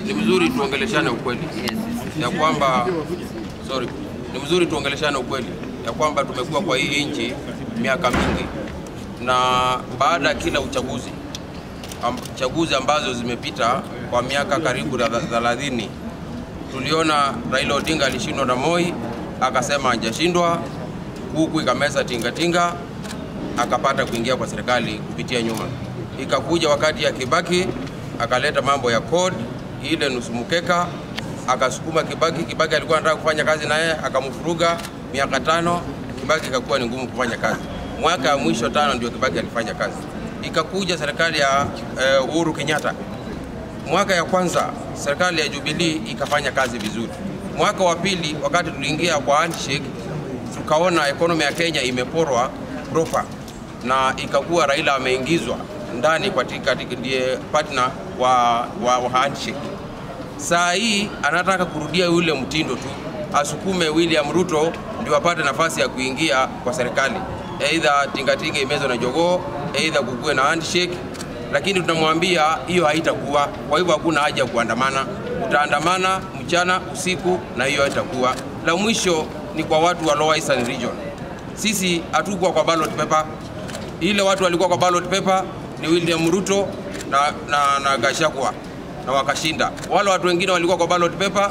ni mzuri tuongeleshane ukweli ya kwamba sorry, ni mzuri tuongeleshane ukweli ya kwamba tumekuwa kwa hii nchi miaka mingi, na baada ya kila uchaguzi am, chaguzi ambazo zimepita kwa miaka karibu na thelathini, tuliona Raila Odinga alishindwa na Moi, akasema hajashindwa, huku ikameza tingatinga, akapata kuingia kwa serikali kupitia nyuma. Ikakuja wakati ya Kibaki akaleta mambo ya code ile nusu mkeka, akasukuma Kibaki. Kibaki alikuwa anataka kufanya kazi naye, akamfuruga miaka tano. Kibaki ikakuwa ni ngumu kufanya kazi. Mwaka wa mwisho tano ndio Kibaki alifanya kazi. Ikakuja serikali ya eh, Uhuru Kenyatta. Mwaka ya kwanza serikali ya Jubilee ikafanya kazi vizuri. Mwaka wa pili, wakati tuliingia kwa handshake, tukaona ekonomi ya Kenya imeporwa proper na ikakuwa Raila ameingizwa ndani katika ndiye partner wa, wa, wa handshake. Saa hii anataka kurudia yule mtindo tu, asukume William Ruto ndio apate nafasi ya kuingia kwa serikali, aidha tingatinga imezwe na jogoo, aidha kukuwe na handshake, lakini tunamwambia hiyo haitakuwa. Kwa hivyo hakuna haja ya kuandamana, utaandamana mchana usiku, na hiyo haitakuwa. La mwisho ni kwa watu wa Lower Eastern Region, sisi hatukuwa kwa ballot paper. Ile watu walikuwa kwa ballot paper ni William Ruto na, na, na Gachagua na wakashinda. Wale watu wengine walikuwa kwa ballot paper